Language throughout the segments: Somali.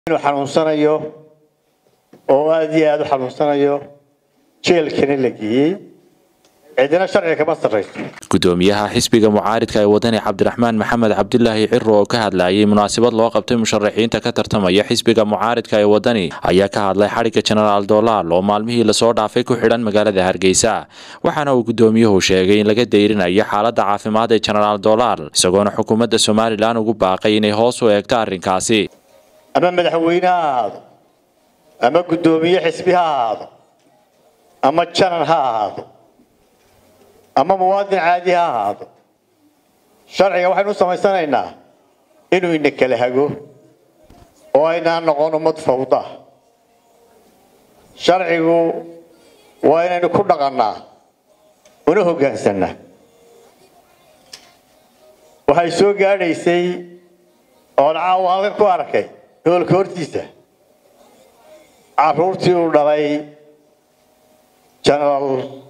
inuu xanuunsanayo oo aada iyo aada u xanuunsanayo jeelkana la geeyey cidina sharciga kama sarrayso gudoomiyaha xisbiga mucaaridka ee wadani cabdiraxmaan maxamed cabdilaahi ciro oo ka hadlayay munaasabad loo qabtay musharaxiinta ka tartamaya xisbiga mucaaridka ee wadani ayaa ka hadlay xadhigga jenaraal doolaal oo maalmihii lasoo dhaafay ku xidhan magaalada hargeysa waxaana uu gudoomiyuhu sheegay in laga dayrinayo xaaladda caafimaad ee jenaraal doolaal isagoona xukuumadda somalilan ugu baaqay inay hoos u eegto arrinkaasi ama madaxweyne ha ahaado ama guddoomiye xisbi ha ahaado ama janan ha ahaado ama muwaadin caadi ha ahaado sharciga waxaynu u samaysanaynaa inuu ina kala hago oo aynaan noqon ummad fawda sharcigu waa inaynu ku dhaqannaa una hoggaansanaa waxay soo gaadhaysay oon caawa halkan ku arkay hoolka hortiisa caruurtii uu dhalay genaraal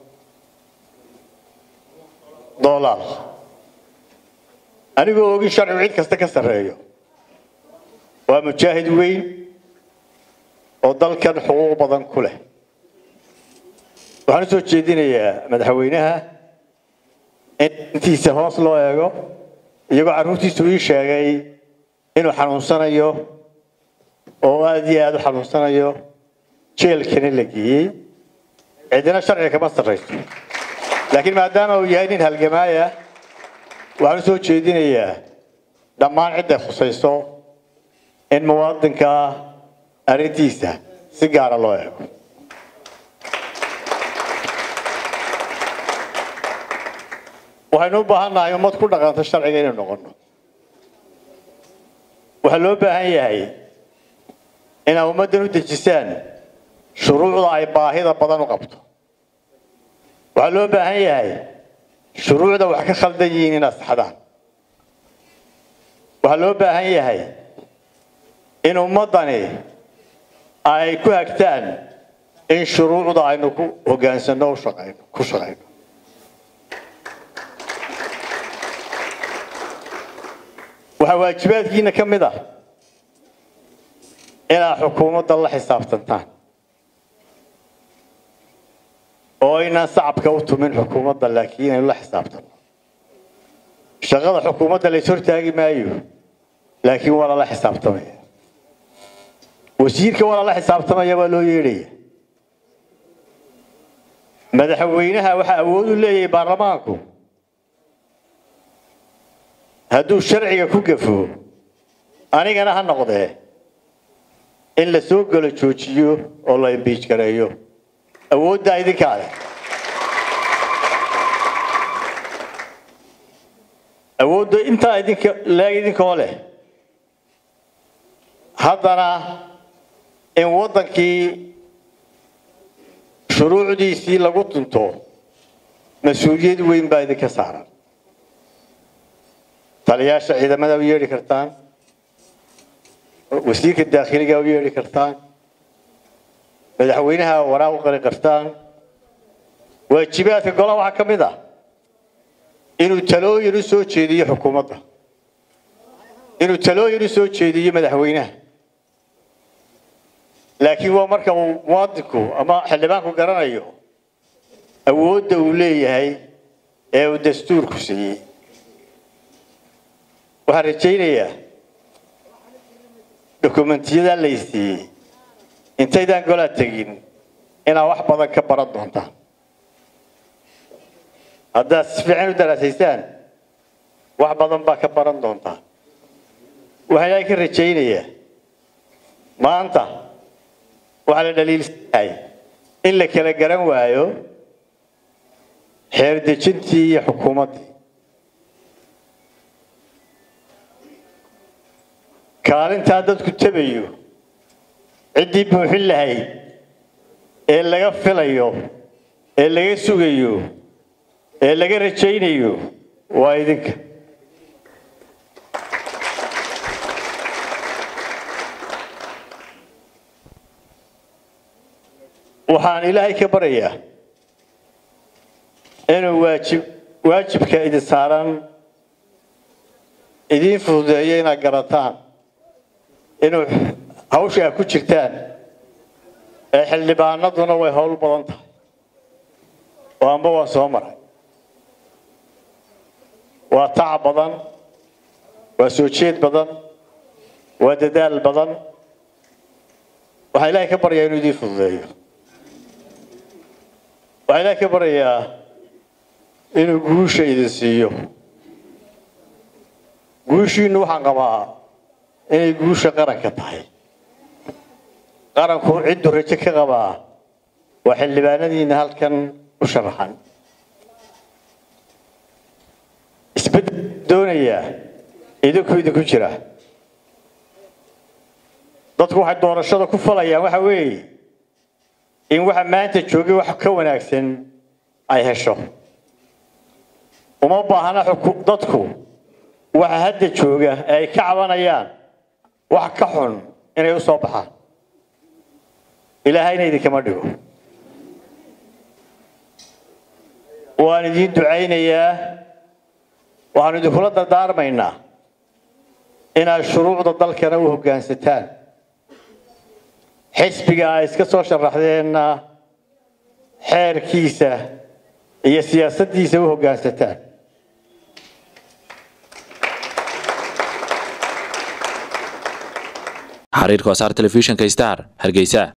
doolaal anigoo ogin sharcigu cid kasta ka sarreeyo waa mujaahid weyn oo dalkan xuquuq badan ku leh waxaan u soo jeedinayaa madaxweynaha in intiisa hoos loo eego iyagoo carruurtiisu ii sheegay inuu xanuunsanayo oo aada iyo aada u xanuunsanayo jeelkana la geeyey cidina sharciga kama sarrayso laakiin maadaama uu yahay nin halgamaaya waxaan u soo jeedinayaa dhammaan cidday khusayso in muwaadinka arrintiisa si gaara loo eego waxaynu u baahan nahay ummad ku dhaqanto sharciga inaynu noqono waxaa loo baahan yahay inaad ummaddan u dejisaan shuruucda ay baahida badan u qabto waxaa loo baahan yahay shuruucda wax ka khaldan yihiin inaad saxdaan waxaa loo baahan yahay in ummaddani ay ku hagtaan in shuruucda aynu ku hoggaansanno u shaqayno ku shaqayno waxaa waajibaadkiina ka mid ah inaad xukuumadda la xisaabtantaan oo aynaan sacabka u tumin xukuumadda laakiin inaynu la xisaabtanno shaqada xukuumadda lays hortaagi maayo laakiin waa lala xisaabtamaya wasiirka waa lala xisaabtamaya waa loo yeedhaya madaxweynaha waxaa awood u leeyahay baarlamaanku hadduu sharciga ku gafo anigana ha noqdee in la soo galo joojiyo oo la imbiij gareeyo awooddaa idinkaa leh awoodda intaa idinka leeg idinkoo leh haddana in waddankii shuruucdiisii lagu tunto mas-uuliyad weyn baa idinka saaran taliyaasha ciidamada u yeedhi kartaan wasiirka daakhiliga u yeedhi kartaan madaxweynaha waraaq u qari kartaan waajibaadka golaha waxaa ka mid ah inuu talooyin u soo jeediyo xukuumadda inuu talooyin u soo jeediyo madaxweynaha laakiin waa marka uu muwaadinku ama xildhibaanku garanayo awoodda uu leeyahay ee uu dastuurku siiyey waxaan rajaynayaa dokumentiyada laysiiyey intaydaan golaa tegin inaad wax badan ka baran doontaan haddaad si fiican u daraasaysaan wax badan baa ka baran doontaan waxaan ilaahay ka rajaynayaa maanta waxaa la dhaliilsanahay in la kala garan waayo xeer dejintii iyo xukuumaddii kaalintaa dadku tabayo ciddii buuxin lahayd ee laga filayo ee laga sugayo ee laga rajaynayo waa idinka waxaan ilaahay ka baryayaa inuu waajib waajibka idin saaran idiin fududeeyo inaad garataan inuu hawsha aad ku jirtaan ee xildhibaanaduna way howl badan tahay oo amba waa soo maray waa tacab badan waa soo jeed badan waa dadaal badan waxaa ilaahay ka baryaa inuu idiin fududeeyo waxaa ilaahay ka baryayaa inuu guusha idin siiyo guushiinu waxaan qabaa inay guusha qaranka tahay qaranku cidduu rajo ka qabaa waa xildhibaanadiina halkan u sharaxan isbeddel doonayaa idinku idinku jira dadku waxay doorashada ku falayaan waxa weeye in waxa maanta joogay wax ka wanaagsan ay hesho uma baahna dadku waxa hadda jooga ee ay ka cabanayaan wax ka xun inay u soo baxaan ilaahayna idinkama dhigo waan idiin ducaynayaa waxaanu idinkula dardaarmaynaa inaad shuruucda dalkana u hoggaansataan xisbiga ay iska soo sharaxdeenna xeerkiisa iyo siyaasaddiisa u hoggaansataan xariirka wasaar telefishinka star hargeysa